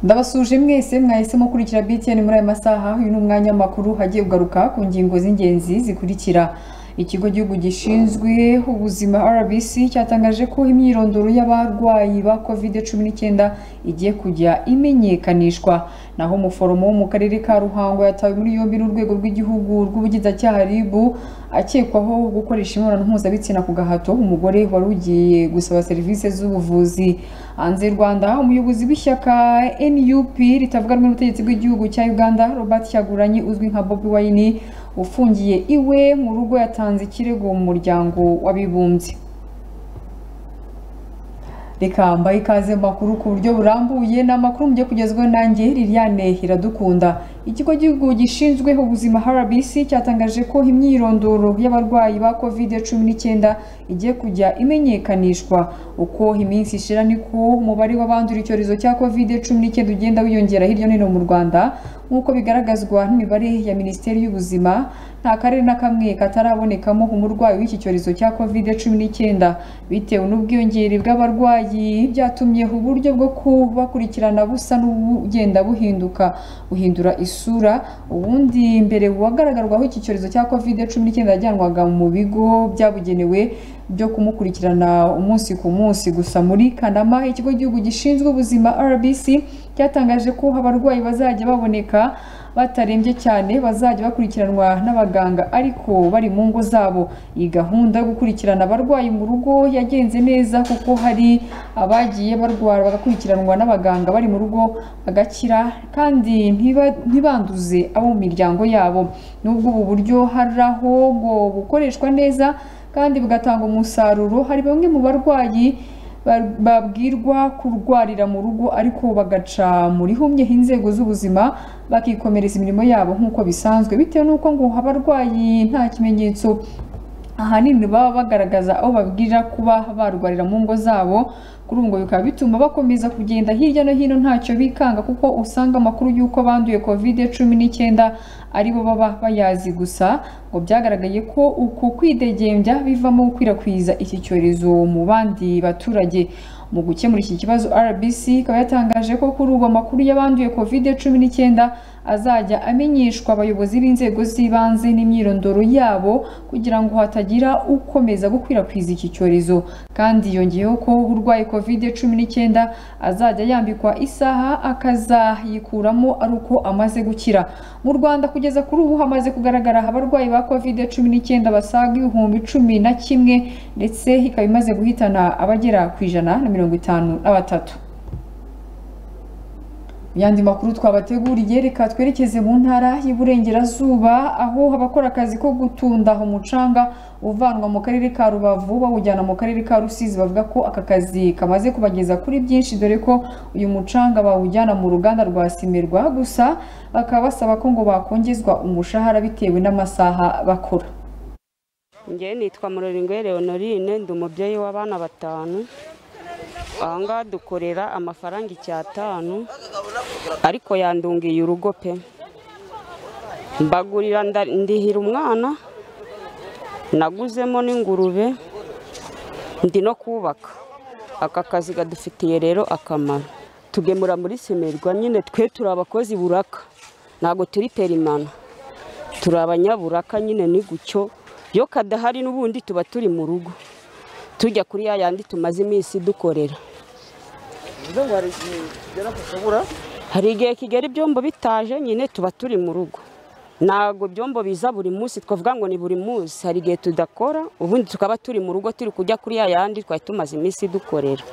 ndabasuje mwese mwahisemo gukurikira BTN muri aya masaha uyu ni umwanya w'amakuru hagiye kugaruka ku ngingo z'ingenzi zikurikira ikigo gihugu gishinzwe ubuzima RBC cyatangaje ko imyirondoro y'abarwayi ba covid 19 igiye kujya imenyekanishwa naho umuforomo wo mu karere ka Ruhango yatawe muri yombi n'urwego rw'igihugu rw'ubugizacyaha RIB akekwaho gukoresha imibonano mpuzabitsina ku gahato umugore wari ugiye gusaba serivisi z'ubuvuzi hanze y'u Rwanda umuyobozi w'ishyaka NUP ritavuga rumwe n'ubutegetsi bw'igihugu cya Uganda Robert Kyagulanyi uzwi nka Bobi Wine ufungiye iwe mu rugo yatanze ikirego mu muryango w'abibumbye reka mbahe ikaze mu makuru ku buryo burambuye ni amakuru mugiye kugezwaho nanjye Liliane Iradukunda ikigo gihugu gishinzwe ubuzima RBC cyatangaje ko imyirondoro y'abarwayi ba covid 19 igiye kujya imenyekanishwa uko iminsi ishira niko umubare w'abandura icyorezo cya covid 19 ugenda wiyongera hirya no hino mu Rwanda nk'uko bigaragazwa n'imibare ya Minisiteri y'Ubuzima nta karere na kamwe katarabonekamo umurwayi w'iki cyorezo cya covid 19 bitewe n'ubwiyongere bw'abarwayi byatumye uburyo bwo kubakurikirana busa n'ubugenda buhinduka buhindura isura ubundi mbere uwagaragarwaho iki cyorezo cya covid 19 yajyanwaga mu bigo byabugenewe byo kumukurikirana umunsi ku munsi gusa muri Kanama ikigo gihugu gishinzwe ubuzima RBC cyatangaje ko abarwayi bazajya baboneka batarembye cyane bazajya bakurikiranwa n'abaganga ariko bari mu ngo zabo iyi gahunda yo gukurikirana abarwayi mu rugo yagenze neza kuko hari abagiye barwara bagakurikiranwa n'abaganga bari mu rugo bagakira kandi ntibanduze abo mu miryango yabo n'ubwo ubu buryo hari aho ngo bukoreshwa neza kandi bugatanga umusaruro hari bamwe mu barwayi babwirwa kurwarira mu rugo ariko bagaca muri humye inzego z'ubuzima bakikomereza imirimo yabo nk'uko bisanzwe bitewe n'uko ngo abarwayi nta kimenyetso ahanini baba bagaragaza aho babwira kuba barwarira mu ngo zabo kuri ubwo bikaba bituma bakomeza kugenda hirya no hino ntacyo bikanga kuko usanga amakuru y'uko banduye covid cumi n'icyenda aribo baba bayazi gusa ngo byagaragaye ko uku kwidegembya bivamo gukwirakwiza iki cyorezo mu bandi baturage mu gukemura iki kibazo RBC ikaba yatangaje ko kuri ubu amakuru y'abanduye covid cumi n'icyenda azajya amenyeshwa abayobozi b'inzego z'ibanze n'imyirondoro yabo kugira ngo hatagira ukomeza gukwirakwiza iki cyorezo kandi yongeyeho ko urwaye covid cumi n'icyenda azajya yambikwa isaha akazayikuramo ari uko amaze gukira mu Rwanda kugeza kuri ubu hamaze kugaragara abarwayi ba covid cumi n'icyenda basaga ibihumbi cumi na kimwe ndetse ikaba imaze guhitana abagera ku ijana na mirongo itanu na batatu yandi makuru twabateguriye reka twerekeze mu ntara y'Iburengerazuba aho abakora akazi ko gutunda umucanga uvanwa mu karere ka Rubavu bawujyana mu karere ka Rusizi bavuga ko aka kazi kamaze kubageza kuri byinshi dore ko uyu mucanga bawujyana mu ruganda rwa Simerwa gusa bakaba basaba ko ngo bakongezwa umushahara bitewe n'amasaha bakora ngewe nitwa Muroringwe Leonorine ndi umubyeyi w'abana batanu aha ngaha dukorera amafaranga icyatanu ariko yandungiye urugo pe mbagurira ndihira umwana naguzemo n'ingurube ndi no kubaka aka kazi kadufitiye rero akamaro tugemura muri simerwa nyine twe turi abakozi buraka ntabwo turi perimana turi abanyaburaka nyine ni gutyo iyo kadahari n'ubundi tuba turi mu rugo tujya kuri ya yandi tumaze iminsi dukorera hari igihe kigera ibyombo bitaje nyine tuba turi mu rugo ntabwo ibyombo biza buri munsi twavuga ngo ni buri munsi hari igihe tudakora ubundi tukaba turi mu rugo turi kujya kuri ya yandi twari tumaze iminsi dukorera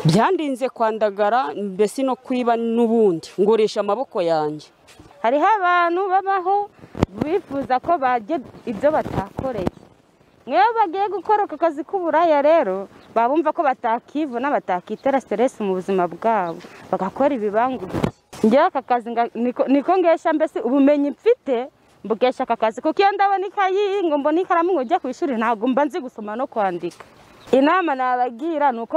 byandinze kwandagara mbese no kwiba n'ubundi ngurisha amaboko yanjye hariho abantu babaho bifuza ko barya ibyo batakoreye nk'iyo bagiye gukora aka kazi k'uburaya rero baba bumva ko batakivuna batakitera siteresi mu buzima bwabo bagakora ibibanguriye ngewe aka kazi niko ngesha mbese ubumenyi mfite mbukesha aka kazi kuko iyo ndabona ikayi ngo mbone ikaramu ngo ujye ku ishuri ntabwo mba nzi gusoma no kwandika inama nabagira ni uko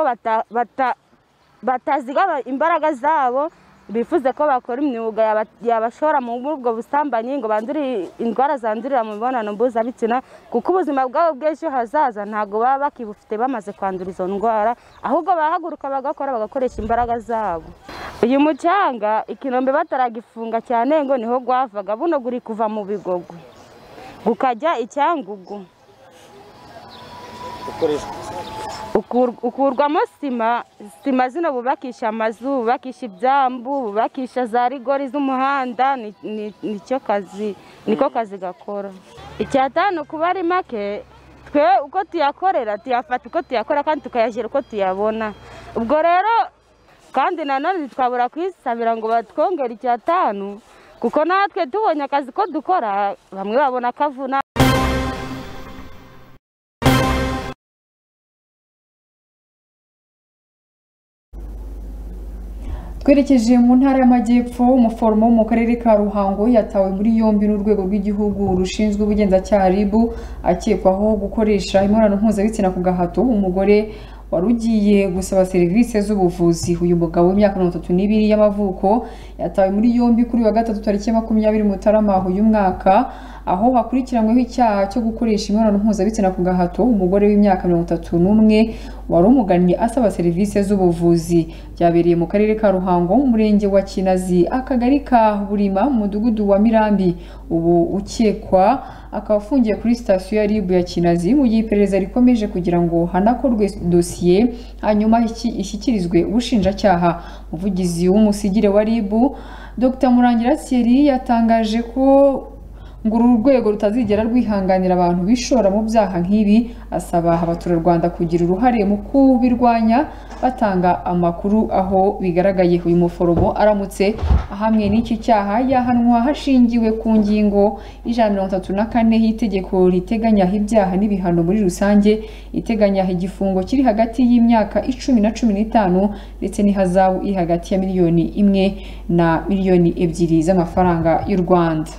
batazigama imbaraga zabo bifuze ko bakora imyuga yaba- yabashora muri ubwo busambanyi ngo bandure indwara zandurira mu mibonano mpuzabitsina kuko ubuzima bwabo bw'ejo hazaza ntabwo baba bakibufite bamaze kwandura izo ndwara ahubwo bahaguruka bagakora bagakoresha imbaraga zabo uyu mucanga ikinombe bataragifunga cyane ngo niho gwavaga buno guri kuva mu bigogwe gukajya icyangugu Ukur- ukurwamo sima sima zino bubakisha amazu bubakisha ibyambu bubakisha za rigori z'umuhanda ni- ni- nicyo kazi niko kazi gakora icyatanu kuba ari make twe uko tuyakorera tuyafata uko tuyakora kandi tukayashyira uko tuyabona ubwo rero kandi nanone ntitwabura kwisabira ngo batwongere icyatanu kuko natwe tubonye akazi ko dukora bamwe babona akavuna twerekeje mu ntara y'amajyepfo umuforomo wo mu karere ka ruhango yatawe muri yombi n'urwego rw'igihugu rushinzwe ubugenzacyaha rib akekwaho gukoresha imibonano mpuzabitsina ku gahato umugore wari ugiye gusaba serivisi z'ubuvuzi uyu mugabo w'imyaka mirongo itatu n'ibiri y'amavuko yatawe muri yombi kuri uyu wa gatatu tariki ya makumyabiri mutarama uyu mwaka aho hakurikiranyweho icyaha cyo gukoresha imibonano mpuzabitsina ku gahato umugore w'imyaka mirongo itatu n'umwe wari umugannye asaba serivisi z'ubuvuzi byabereye mu karere ka ruhango mu murenge wa kinazi akagari ka burima mu mudugudu wa mirambi ubu ukekwa akaba afungiye kuri sitasiyo ya ribu ya kinazi mu gihe iperereza rikomeje kugira ngo hanakorwe dosiye hanyuma iki- ishyikirizwe ubushinjacyaha umuvugizi w'umusigire wa ribu dr murangira thierry yatangaje ko ngo uru rwego rutazigera rwihanganira abantu bishora mu byaha nk'ibi asaba abaturarwanda kugira uruhare mu kubirwanya batanga amakuru aho bigaragaye uyu muforomo aramutse ahamwe n'iki cyaha yahanwa hashingiwe ku ngingo y'ijana na mirongo itatu na kane y'itegeko riteganya ibyaha n'ibihano muri rusange iteganya igifungo kiri hagati y'imyaka icumi na cumi n'itanu ndetse n'ihazabu iri hagati ya miliyoni imwe na miliyoni ebyiri z'amafaranga y'u rwanda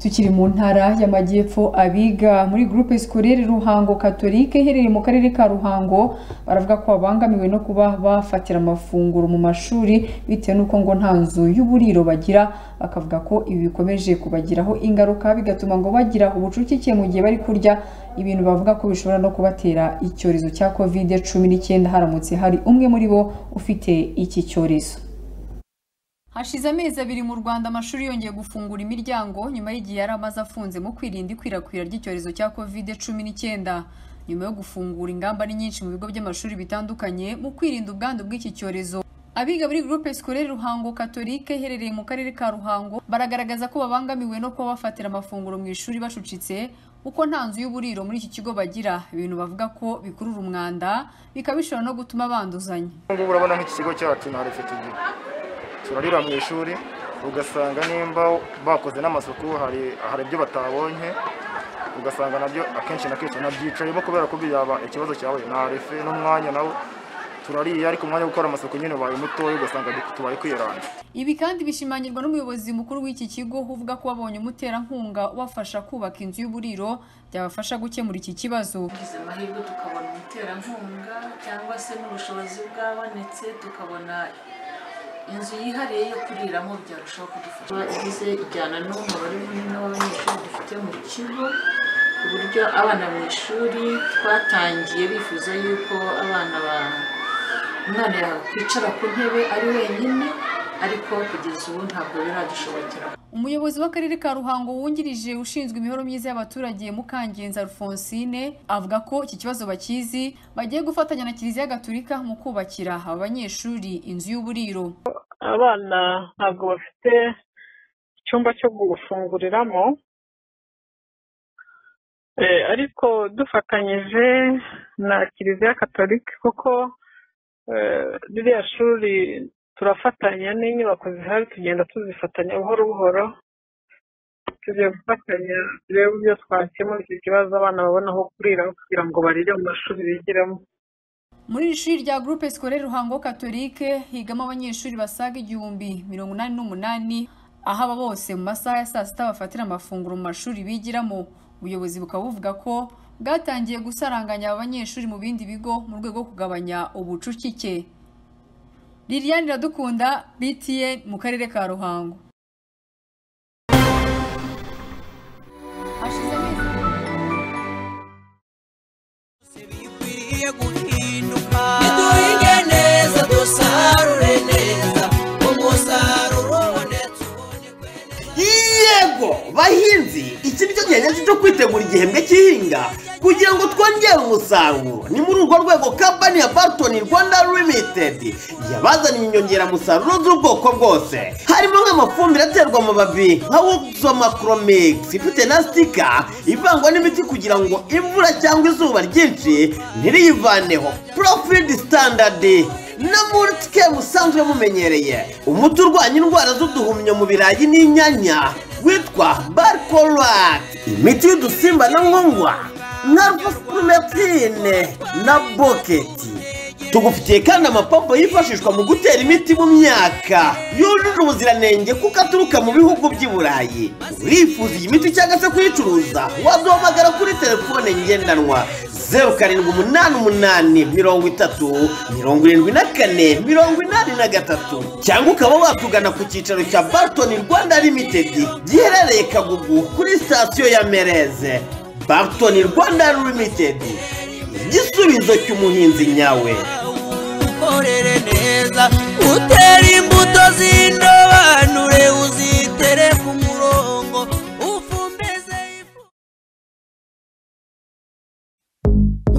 tukiri mu ntara y'amajyepfo abiga muri groupe scolaire ruhango katolike iherereye mu karere ka ruhango baravuga ko babangamiwe no kuba bafatira amafunguro mu mashuri bitewe n'uko ngo nta nzu y'uburiro bagira bakavuga ko ibi bikomeje kubagiraho ingaruka bigatuma ngo bagira ubucucike mu gihe bari kurya ibintu bavuga ko bishobora no kubatera icyorezo cya covid cumi n'icyenda haramutse hari umwe muri bo ufite iki cyorezo hashize amezi abiri mu rwanda amashuri yongeye gufungura imiryango nyuma y'igihe yari amaze afunze mu kwirinda ikwirakwira ry'icyorezo cya covid cumi n'icyenda nyuma yo gufungura ingamba ni nyinshi mu bigo by'amashuri bitandukanye mu kwirinda ubwandu bw'iki cyorezo abiga muri groupe scolaire ruhango katolike iherereye mu karere ka ruhango baragaragaza ko babangamiwe no kuba bafatira amafunguro mu ishuri bashucitse kuko nta nzu y'uburiro muri iki kigo bagira ibintu bavuga ko bikurura umwanda bikaba bishobora no gutuma banduzanya ubu ngubu urabona nk'iki kigo cyacu nta retse tugira turarira mu ishuri ugasanga nimba bakoze n'amasuku hari hari ibyo batabonye ugasanga nabyo akenshi na kenshi nabyicayeho kubera ko byaba ikibazo cyawe nta refe n'umwanya nawo turariye ariko umwanya wo gukora amasuku nyine ubaye mutoya ugasanga tubaye kwiranda Ibi kandi bishimangirwa n'umuyobozi mukuru w'iki kigo uvuga ko wabonye umuterankunga ubafasha kubaka inzu y'uburiro byabafasha gukemura iki kibazo tugize amahirwe tukabona umuterankunga cyangwa se n'ubushobozi bwabonetse tukabona inzu yihariye yo kuriramo byarushaho kudufasha ugize ijyana n'umubare munini w'abanyeshuri dufite mu kigo ku buryo abana mu ishuri twatangiye bifuza yuko abana ba umwana yakwicara ku ntebe ari wenyine ariko kugeza ubu ntabwo biradushobokera Umuyobozi w'akarere ka Ruhango wungirije ushinzwe imibereho myiza y'abaturage Mukangenzi Alphonsine avuga ko iki kibazo bakizi bagiye gufatanya na Kiliziya Gatulika mu kubakira aba banyeshuri inzu y'uburiro abana ntabwo bafite icyumba cyo gufunguriramo Eh, ariko dufatanyije na kiliziya katolika kuko eh, ririya shuri turafatanya n'inyubako zihari tugenda tuzifatanya buhoro buhoro tugiye gufatanya turebe uburyo twakemura icyo kibazo abana babona aho kurira kugira ngo barire mu mashuri bigiramo Muri iri shuri rya Groupe Scolaire Ruhango Katolike higamo abanyeshuri basaga igihumbi mirongo inani n'umunani aho aba bose mu masaha ya saa sita bafatira amafunguro mu mashuri bigiramo ubuyobozi bukaba buvuga ko bwatangiye gusaranganya aba banyeshuri mu bindi bigo mu rwego rwo kugabanya ubucucike liliane iradukunda btn mu karere ka ruhango hashize amezi bikwiriye guhinduka niduhinge neza dusarure neza umusaruro ubonetse uhunikwe neza yego bahinzi iki nicyo gihe nyacyo cyo kwitegura igihembwe cy'ihinga kugira ngo twongere umusaruro ni muri urwo rwego kampani ya barton rwanda limited yabazaniye inyongeramusaruro z'ubwoko bwose harimo nk'amafumbire aterwa mu babi nka woxomacromix ifite na sitika ivangwa n'imiti kugira ngo imvura cyangwa izuba ryinshi ntiriyivaneho profid standard na mulitike musanzwe mumenyereye umuti urwanya indwara z'uduhumyo mu birayi n'inyanya witwa barikorati imiti y'udusimba na nkongwa na rufusipurumetine na boketi tugufitiye kandi amapompo yifashishwa mu gutera imiti mu myaka yujuje ubuziranenge kuko aturuka mu bihugu by'i burayi urifuza iyi miti cyangwa se kuyicuruza waduhamagara kuri telefone ngendanwa zeru karindwi umunani umunani mirongo itatu mirongo irindwi na kane mirongo inani na gatatu cyangwa ukaba watugana ku cyicaro cya barton rwanda limited giherereye kagugu kuri sitasiyo ya mereze barton rwanda limited igisubizo cy'umuhinzi nyawe ukorere neza utere imbuto z'indobanure uzitere ku murongo ufumbeze ifu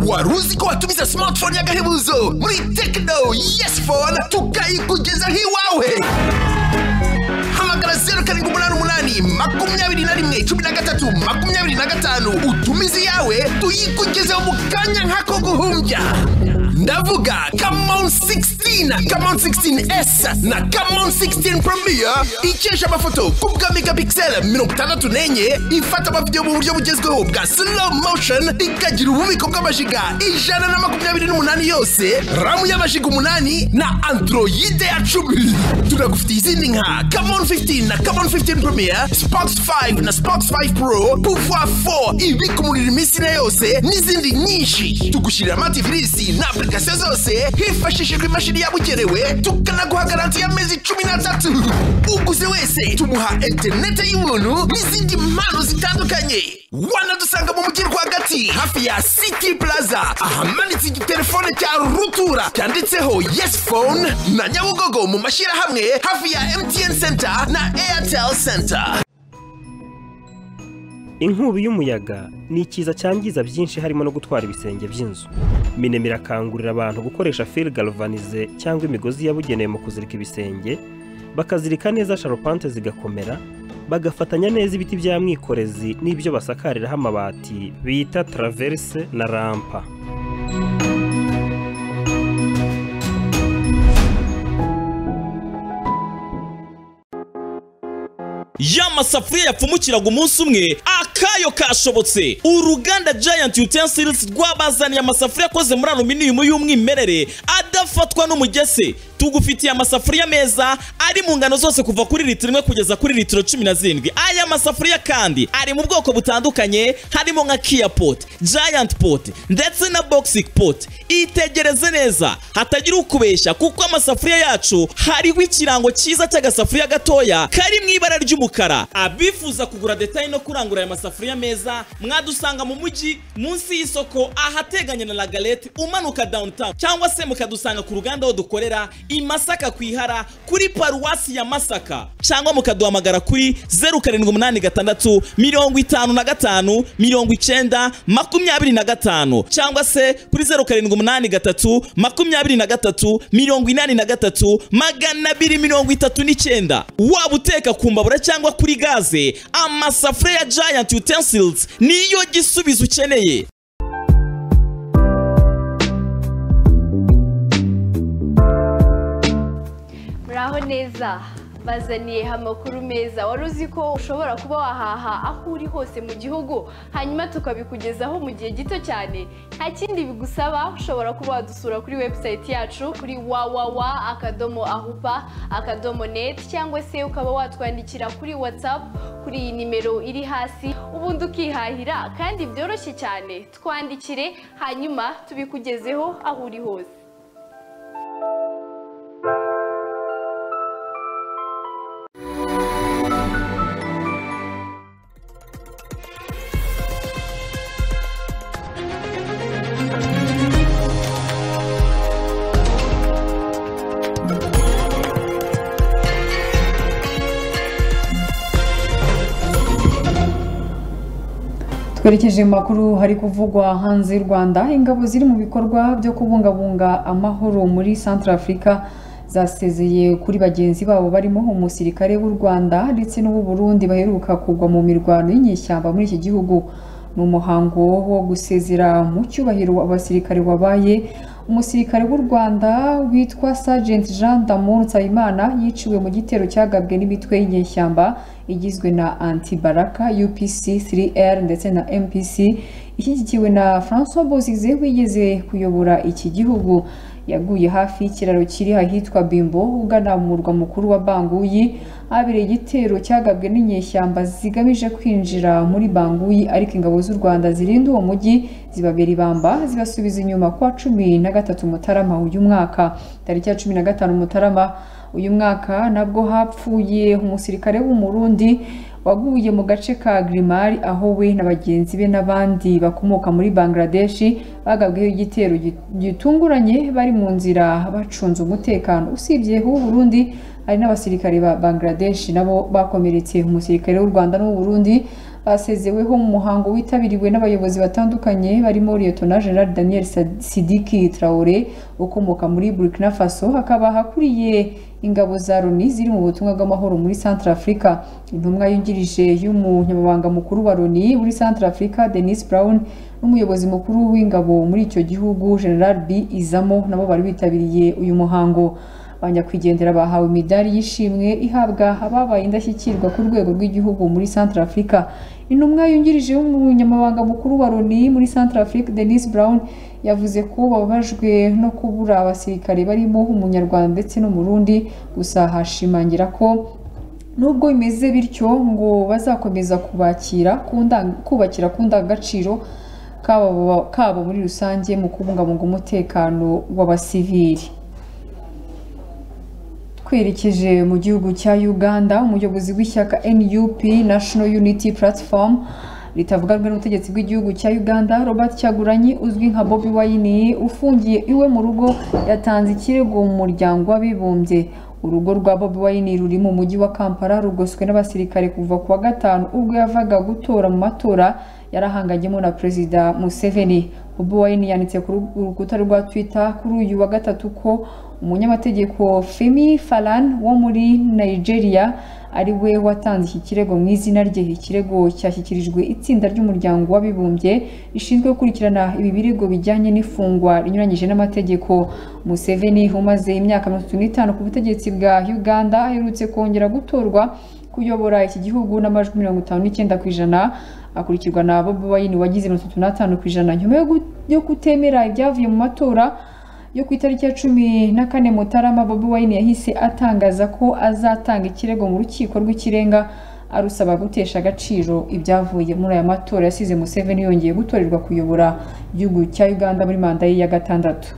wari uzi ko watumiza smartphone y'agahebuzo muri tekino yesi fone tukayikugezaho iwawe hamagara zeru karindwi umunani umunani makumyabiri na rimwe cumi na gatatu makumyabiri na gatanu utumize iyawe tuyikugezeho mu kanya nk'ako guhumbya ndavuga kamon 16 kamon 16s na kamon 16 premier ikesha amafoto ku bwa megapixel mirongo itandatu n'enye ifata amavidewo mu buryo bugezweho bwa slow motion ikagira ububiko bw'amajiga ijana na makumyabiri n'umunani yose ramu y'amajiga umunani na androide ya cumi tunagufitiye izindi nka kamon 15 na kamon 15 premier spox 5 na spox 5 pro pouvoir 4 ibika umuriro iminsi ine yose n'izindi nyinshi tugushyirira amativirisi na application zose hifashishijwe imashini yabugenewe tukanaguha garanti y'amezi cumi n'atatu uguze wese tumuha interinete y'ubuntu n'izindi mpano zitandukanye wanadusanga mu mujyi rwagati hafi ya city plaza ahamanitse igitelefone cya rutura cyanditseho yes phone na nyabugogo mu mashyirahamwe hafi ya mtn center na airtel center inkubi y'umuyaga ni ikiza cyangiza byinshi harimo no gutwara ibisenge by'inzu minema irakangurira abantu gukoresha fil galvanize cyangwa imigozi yabugenewe mu kuzirika ibisenge bakazirika neza sharupante zigakomera bagafatanya neza ibiti bya mwikorezi n'ibyo basakariraho amabati bita traverse na rampa ya masafuriya yapfumukiraga umunsi umwe akayo kashobotse uruganda giant utensils rwabazaniye amasafuriya akoze muri aluminium y'umwimerere adafatwa n'umugese tugufitiye amasafuriya meza ari mu ngano zose kuva kuri litiro imwe kugeza kuri litiro cumi na zirindwi aya masafuriya kandi ari mu bwoko butandukanye harimo nka kia pot giant pot ndetse na boxic pot itegereze neza hatagira ukubeshya kuko amasafuriya yacu hariho ikirango cyiza cy'agasafuriya gatoya kari mu ibara ry'umukara abifuza kugura detaye no kurangura aya masafuriya meza mwadusanga mu mujyi munsi y'isoko ahateganye na lagalete umanuka downtown cyangwa se mukadusanga ku ruganda aho dukorera i masaka ku ihara kuri paruwasi ya masaka cyangwa mukaduhamagara kuri zeru karindwi umunani gatandatu mirongo itanu na gatanu mirongo icyenda makumyabiri na gatanu cyangwa se kuri zeru karindwi umunani gatatu makumyabiri na gatatu mirongo inani na gatatu magana abiri mirongo itatu n'icyenda waba uteka ku mbabura cyangwa kuri gaze amasafuriya ya giant utensils niyo gisubizo ukeneye muraho neza bazaniye amakuru meza wari uzi ko ushobora kuba wahaha aho uri hose mu gihugu hanyuma tukabikugezaho mu gihe gito cyane nta kindi bigusaba ushobora kuba wadusura kuri webusayiti yacu kuri wawawa akadomo ahupa akadomo neti cyangwa se ukaba watwandikira kuri watsapu kuri iyi nimero iri hasi ubundi ukihahira kandi byoroshye cyane twandikire hanyuma tubikugezeho aho uri hose twerekeje mu makuru hari kuvugwa hanze y'u rwanda ingabo ziri mu bikorwa byo kubungabunga amahoro muri centre africa zasezeye kuri bagenzi babo barimo umusirikare w'u rwanda ndetse n'uw'u burundi baheruka kugwa mu mirwano y'inyeshyamba muri iki gihugu ni umuhango wo gusezera mu cyubahiro abasirikare wabaye umusirikare w'u rwanda witwa Sergeant jean damour nsabimana yiciwe mu gitero cyagabwe n'imitwe y'inyeshyamba igizwe na antibaraka upc 3r ndetse na mpc ishyigikiwe na francois bozize wigeze kuyobora iki gihugu yaguye hafi y'ikiraro kiri ahitwa bimbo ugana mu murwa mukuru wa banguyi habereye igitero cyagabwe n'inyeshyamba zigamije kwinjira muri banguyi ariko ingabo z'u rwanda zirinda uwo mujyi zibabera ibamba zibasubiza inyuma kwa cumi na gatatu mutarama uyu mwaka tariki ya cumi na gatanu mutarama uyu mwaka nabwo hapfuye umusirikare w'umurundi waguye mu gace ka Grimari aho we na bagenzi be n'abandi bakomoka muri Bangladeshi bagabweho igitero gitunguranye bari mu nzira bacunze umutekano usibye h'u Burundi hari n'abasirikare ba Bangladesh nabo bakomeretse umusirikare w'u Rwanda n'u Burundi basezeweho mu muhango witabiriwe n'abayobozi batandukanye barimo Lieutenant General Daniel Sidiki Traore ukomoka muri Burkina Faso hakaba hakuriye ingabo za Loni ziri mu butumwa bw'amahoro muri Centre Africa intumwa yungirije y'umunyamabanga mukuru wa Loni muri Centre Africa Denis Brown n'umuyobozi mukuru w'ingabo muri icyo gihugu General B Izamo nabo bari bitabiriye uyu muhango abanyakwigendera bahawe imidari y'ishimwe ihabwa ababaye indashyikirwa ku rwego rw'igihugu muri Centre Africa intumwa yungirije y'umunyamabanga mukuru wa Loni muri Centre Africa Denis Brown yavuze ko bababajwe no kubura abasirikare barimo umunyarwanda ndetse n'umurundi gusa hashimangira ko nubwo bimeze bityo ngo bazakomeza kubakira kubakira ku ndangagaciro kabo muri rusange mu kubungabunga umutekano w'abasivili twerekeje mu gihugu cya uganda umuyobozi w'ishyaka nup national unity platform ritavuga rumwe n'ubutegetsi bw'igihugu cya uganda robert cyaguranyi uzwi nka bobi wayini ufungiye iwe mu rugo yatanze ikirego mu muryango w'abibumbye urugo rwa bobi wayini ruri mu mujyi wa kampala rugoswe n'abasirikare kuva ku wa gatanu ubwo yavaga gutora mu matora yarahanganyemo na perezida museveni bobi wayini yanditse ku rukuta rwa twitter kuri uyu wa gatatu ko umunyamategeko Femi Falan wo muri Nigeria ari we watanze iki kirego mu izina rye ikirego cyashyikirijwe itsinda ry'umuryango w'abibumbye rishinzwe gukurikirana ibi birego bijyanye n'ifungwa rinyuranyije n'amategeko Museveni umaze imyaka mirongo itatu n'itanu ku butegetsi bwa Uganda aherutse kongera gutorwa kuyobora iki gihugu n'amajwi mirongo itanu n'icyenda ku ijana akurikirwa na Bobi Wine wagize mirongo itatu n'atanu ku ijana nyuma yo kutemera ibyavuye mu matora yo ku itariki ya cumi na kane mutarama bobi wayini yahise atangaza ko azatanga ikirego mu rukiko rw'ikirenga arusaba gutesha agaciro ibyavuye muri aya matora yasize museveni yongeye gutorerwa kuyobora igihugu cya uganda muri manda ye ya gatandatu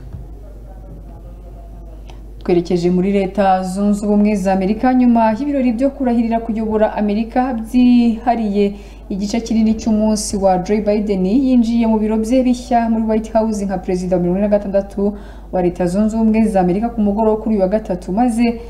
twerekeje muri leta zunze ubumwe za amerika nyuma y'ibirori byo kurahirira kuyobora amerika byihariye igice kinini cy'umunsi wa Joe Biden yinjiye mu biro bye bishya muri White House nka perezida wa mirongo ine na gatandatu wa leta zunze ubumwe za amerika ku mugoroba kuri uyu wa gatatu maze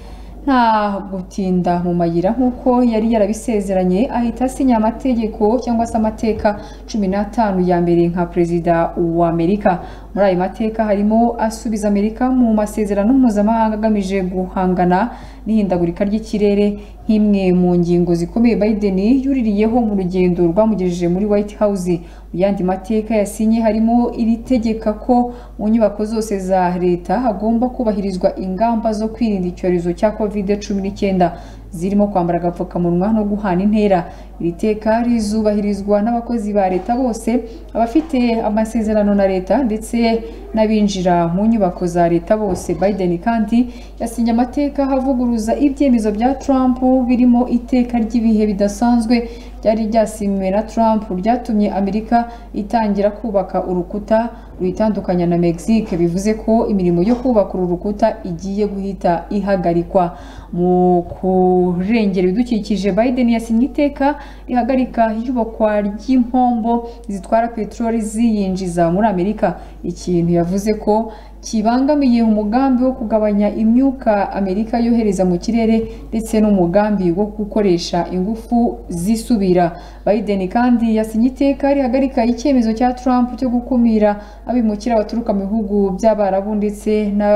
nta gutinda mu mayira nk'uko yari yarabisezeranye ahita asinya amategeko cyangwa se amateka cumi n'atanu ya mbere nka perezida wa amerika muri ayo mateka harimo asubiza amerika mu masezerano mpuzamahanga agamije guhangana n'ihindagurika ry'ikirere nk'imwe mu ngingo zikomeye Biden yuririyeho mu rugendo rwamugejeje muri White House mu yandi mateka yasinye harimo iri tegeka ko mu nyubako zose za leta hagomba kubahirizwa ingamba zo kwirinda icyorezo cya covid cumi n'icyenda zirimo kwambara agapfukamunwa no guhana intera iri teka rizubahirizwa n'abakozi ba leta bose abafite amasezerano na leta ndetse n'abinjira mu nyubako za leta bose Biden kandi yasinye amateka avuguruza ibyemezo bya Trump birimo iteka ry'ibihe bidasanzwe ryari ryasinywe na Trump ryatumye Amerika itangira kubaka urukuta ruyitandukanya na Mexique bivuze ko imirimo yo kubaka uru rukuta igiye guhita ihagarikwa mu kurengera ibidukikije Biden yasinye iteka rihagarika iyubakwa ry'impombo zitwara peteroli ziyinjiza muri Amerika ikintu yavuze ko kibangamiye umugambi wo kugabanya imyuka Amerika yohereza mu kirere ndetse n'umugambi wo gukoresha ingufu zisubira Biden kandi yasinye iteka rihagarika icyemezo cya Trump cyo gukumira abimukira baturuka mu bihugu by'Abarabu ndetse na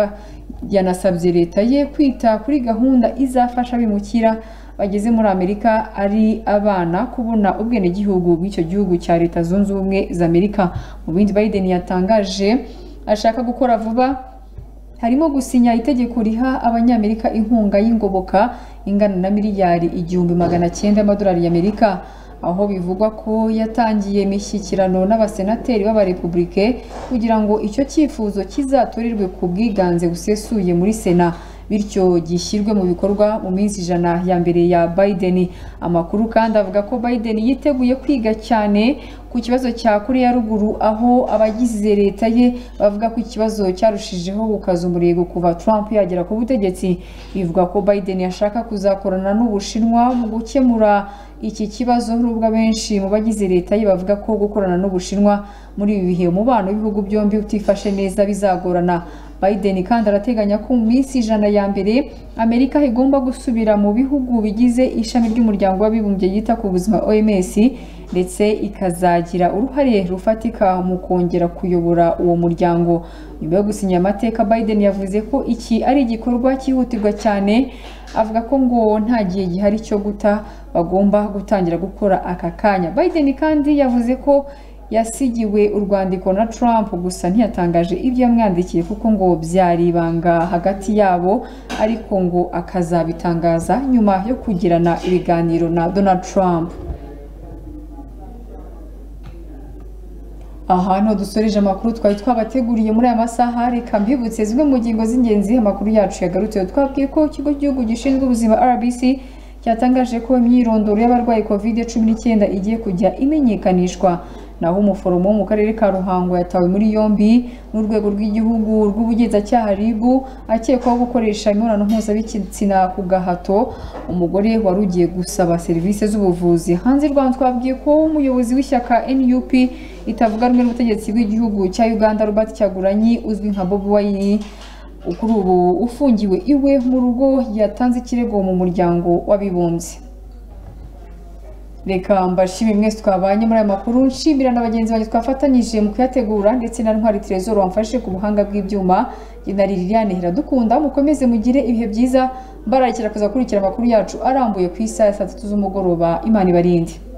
yanasabye leta ye kwita kuri gahunda izafasha abimukira bageze muri amerika ari abana kubona ubwenegihugu bw'icyo gihugu cya leta zunze ubumwe za amerika mu bindi biden yatangaje ashaka gukora vuba harimo gusinya itegeko riha abanyamerika inkunga y'ingoboka ingana na miliyari igihumbi magana cyenda y'amadolari y'amerika aho bivugwa ko yatangiye imishyikirano n'abasenateri b'abarepubulike kugira ngo icyo cyifuzo kizatorirwe ku bwiganze busesuye muri sena bityo gishyirwe mu bikorwa mu minsi ijana ya mbere ya Biden amakuru kandi avuga ko Biden yiteguye kwiga cyane ku kibazo cya Korea ya ruguru aho abagize leta ye bavuga ko ikibazo cyarushijeho gukaza umurego kuva Trump yagera ku butegetsi bivuga ko Biden yashaka kuzakorana n'Ubushinwa mu gukemura iki kibazo nubwo abenshi mu bagize leta ye bavuga ko gukorana n'Ubushinwa muri ibi bihe umubano w'ibihugu byombi utifashe neza bizagorana Biden kandi arateganya ko mu minsi ijana ya mbere Amerika igomba gusubira mu bihugu bigize ishami ry'umuryango w'abibumbye yita ku buzima OMS ndetse ikazagira uruhare rufatika mu kongera kuyobora uwo muryango nyuma yo gusinya amateka Biden yavuze ko iki ari igikorwa cyihutirwa cyane avuga ko ngo nta gihe gihari cyo guta bagomba gutangira gukora aka kanya Biden kandi yavuze ko yasigiwe urwandiko na Trump gusa ntiyatangaje ibyo yamwandikiye kuko ngo byari ibanga hagati yabo ariko ngo akazabitangaza nyuma yo kugirana ibiganiro na Donald Trump aha niho dusoreje amakuru twari twabateguriye muri aya masaha reka mbibutse zimwe mu ngingo z'ingenzi amakuru yacu yagarutseho twabwiye ko ikigo cy'igihugu gishinzwe ubuzima rbc cyatangaje ko imyirondoro y'abarwaye kovide cumi n'icyenda igiye kujya imenyekanishwa naho umuforomo wo mu karere ka ruhango yatawe muri yombi n'urwego rw'igihugu rw'ubugenzacyaha ribu akekwaho gukoresha imibonano mpuzabitsina ku gahato umugore wari ugiye gusaba serivisi z'ubuvuzi hanze y'u rwanda twabwiye ko umuyobozi w'ishyaka nup itavuga rumwe n'ubutegetsi bw'igihugu cya uganda robert cyaguranyi uzwi nka bobi wayini kuri ubu ufungiwe iwe mu rugo yatanze ikirego mu muryango w'abibumbye reka mbashimire mwese twabanye muri aya makuru nshimira na bagenzi banjye twafatanyije mu kuyategura ndetse na ntwari terezoro wamfashe ku buhanga bw'ibyuma na liliane iradukunda mukomeze mugire ibihe byiza mbararikira kuza gukurikira amakuru yacu arambuye ku isaha ya saa tatu z'umugoroba imana ibarinde